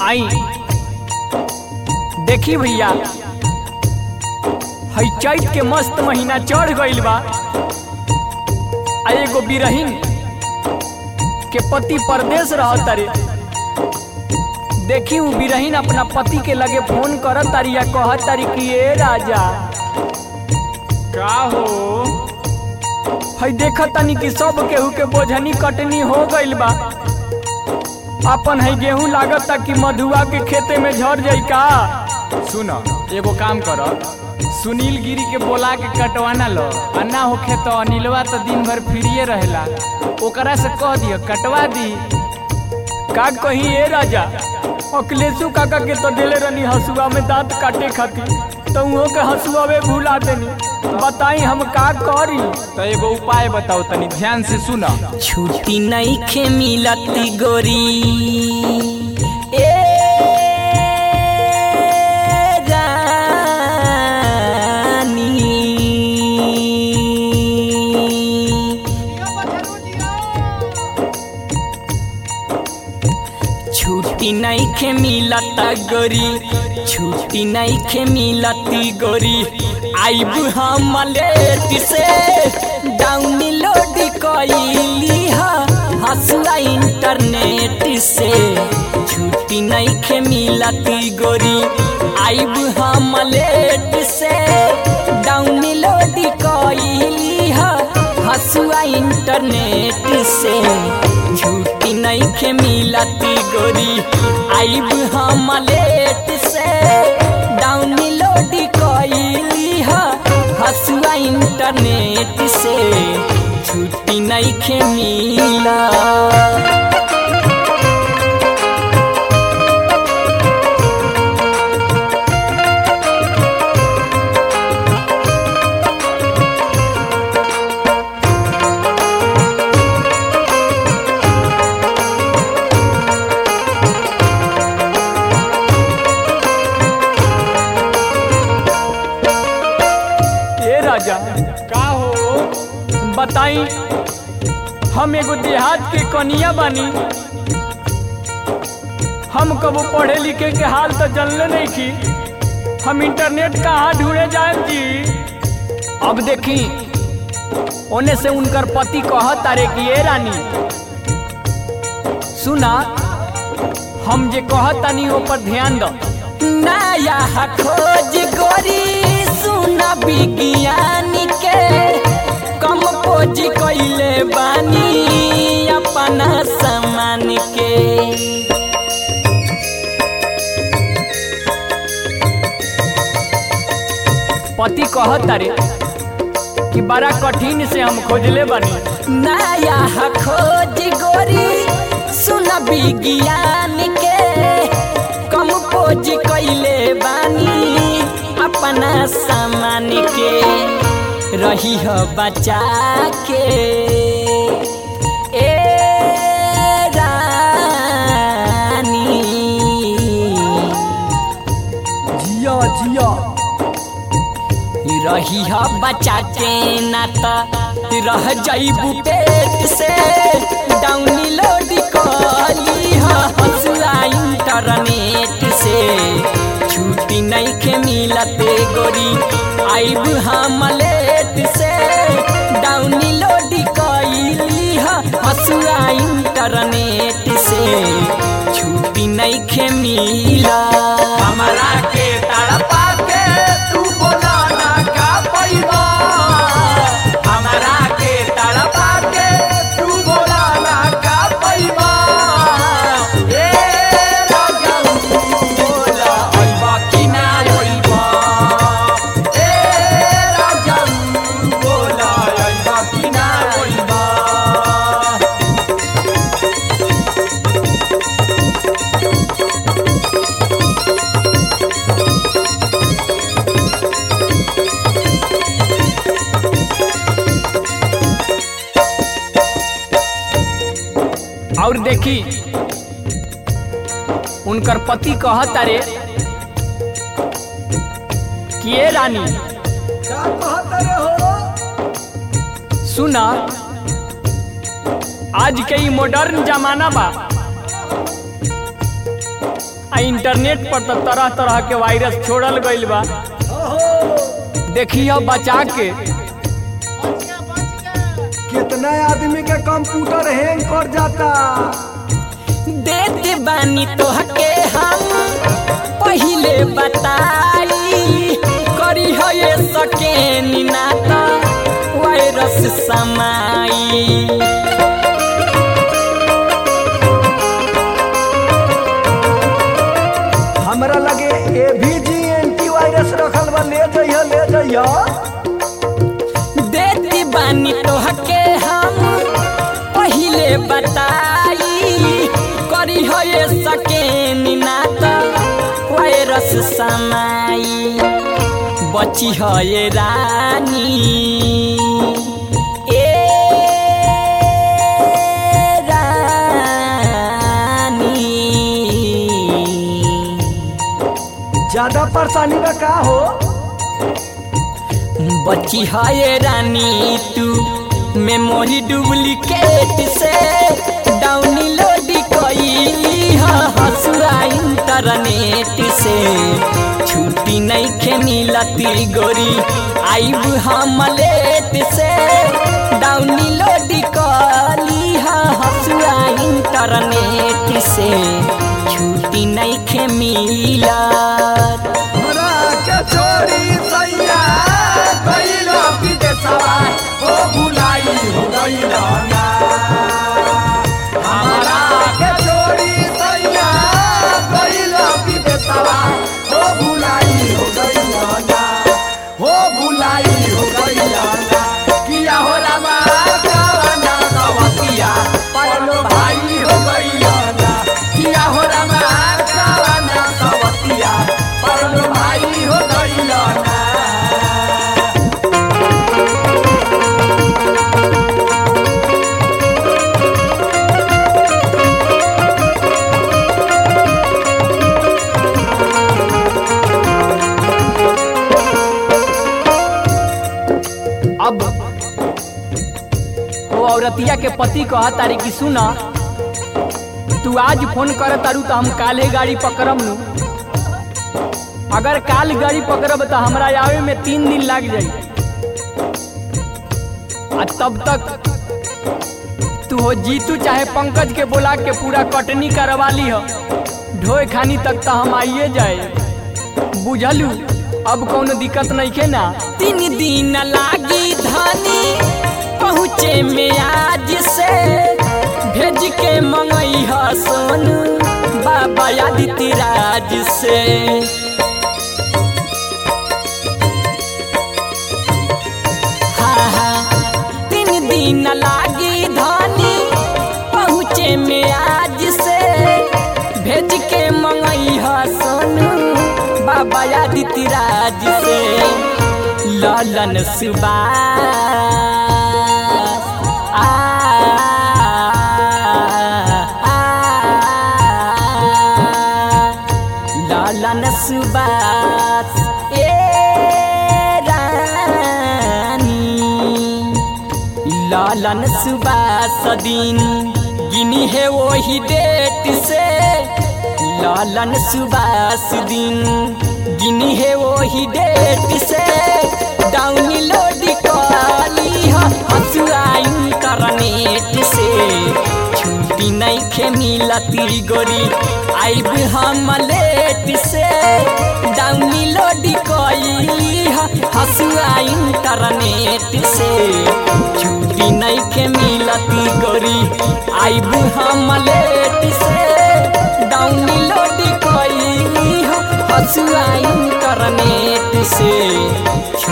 आई देखी भैया हई चैत के मस्त महीना चढ़ गइल बा आ एगो बिरहीन के पति परदेश रहत तारे देखी उ बिरहीन अपना पति के लगे फोन करत तारी या कहत तारी कि ए राजा का हो हई देखत तानी कि सब केहू के बोझनी कटनी हो गइल बा अपन हई गेहूं लागत ता कि मधुआ के खेते में झड़ जाई का सुन एगो काम कर सुनील गिरी के बोला के कटवाना लो आ ना होखे तो अनिलवा तो दिन भर फ्रीए रहेला ओकरा से कह दियो कटवा दी का कहीं ए राजा अखिलेशु काका के तो दिले रहनी हसुआ में दांत काटे खातिर तो उहो के हसुआ में भूला देनी बताई हम का करी तो एगो उपाय बताओ तनी ध्यान से सुन छुट्टी नहीं खे मिलती गोरी ए रानी छुट्टी नहीं खे मिलता गोरी छुट्टी नहीं खे मिलती गोरी आइब हम लेट से डाउनलोड कइली हसुआ इंटरनेट से छुट्टी नहीं खे मिलती गोरी आइब हम लेट से डाउनलोड कइली हसुआ इंटरनेट से छुट्टी नहीं खे मिलती गोरी आइब हम लेट से डाउनलोड कइली हसुआ इंटरनेट से छुट्टी नहीं खे मिला ए राजा का हो बताई हम एगो देहात के कनिया बानी हम कबो पढ़े लिखे के हाल तो जानले नहीं की हम इंटरनेट कहाँ ढूंढे जाए जी अब देखी ओने से उनकर पति कहत तारे कि ए रानी सुना हम जे कहत तानी ऊपर ध्यान दो नया खोज गोरी सुना विज्ञान के कम खोज कैले बानी अपना सामान के पति कहत तारे कि बड़ा कठिन से हम खोजले बानी नया खोज गोरी सुन विज्ञान के कम खोज कैले बानी अपना सामान के रही हो बचा के ए रानी जिया जिया रही ह बचा के नाता रह जाइबू पेट से डाउनलोड कली हसुआ इंटरनेट से छुट्टी नहीं के मिलते गोरी आइब हम लेट से डाउनलोड कली हसुआ इंटरनेट से छुट्टी नहीं के मिला हमरा के तड़पा के तू बोला ना का पैबा हमरा के तड़पा के तू बोला ना का पैबा ए राजा बोला अइबा कि ना अइबा ए राजा बोला अइबा कि ना अइबा और देखी उनकर पति कहत तारे कि ए रानी सुना आज के ई मॉडर्न जमाना बा आ इंटरनेट पर तो तरह तरह के वायरस छोड़ल गईल बा देखिए बचा के कितना आदमी के कंप्यूटर हैंग कर जाता देते बानी तोहके हम पहिले बताई करी है ये सके ना तो वायरस समाई हमरा लगे एवीजी एंटीवायरस रखल बा ले जइह ले जइह देती बानी तोहके हम पहिले बताई करी है ये सके ना तो वायरस समाई बची है ये रानी ए रानी ज्यादा परेशानी बा का हो बची है रानी तू मेमोरी डुप्लीकेट से डाउनलोड कई हसुआ इंटरनेट से छुट्टी नहीं खे मिलती गोरी आईब हम लेट से डाउनलोड कली हसुआ इंटरनेट से छुट्टी नहीं खे मिलत हमरा के छोड़ी सैया कइलो विदेशवा ओ भुलाई हो गइलो ना हमरा के छोड़ी सैया कइलो विदेशवा ओ भुलाई हो गइलो ना हो भुलाई हो गइलो ना किया हो रामा कावना कवतिया परलो भाई हो गइलो ना किया हो रामा कावना कवतिया परलो भाई हो गइलो ना अब वो औरतिया के पति कहा तारी की सुना तू आज फोन कर तारू तो हम काले गाड़ी पकड़म नु अगर काल गाड़ी पकड़ब तो हमरा आवे में तीन दिन लग जाई आ तब तक तू हो जीतू चाहे पंकज के बोला के पूरा कटनी करवा ली हो ढोए खानी तक तो हम आइए जाए बुझलू अब कौनो दिक्कत नहीं के ना तीन दिन लागी धानी पहुँचे में आज से भेज के मंगई ह सोनू बाबा आदित्य राज से हाँ हाँ तीन दिन लागी धानी पहुँचे में आज से भेज के मंगई ह सोनू बाबा आदित्य राज से ललन सुबास आ, आ, ललन सुबास ए रानी लालन सुबास दिन गिनी है वही डेट से लालन सुबास दिन गिनी है वही डेट से डाउनलोड कली हसुआ इंटरनेट से छुट्टी नहीं खे मिलती गोरी आइब हम लेट से डाउनलोड कली हसुआ इंटरनेट से छुट्टी नहीं के मिलती गोरी आइब हम लेट से डाउनलोड कली हसुआ इंटरनेट से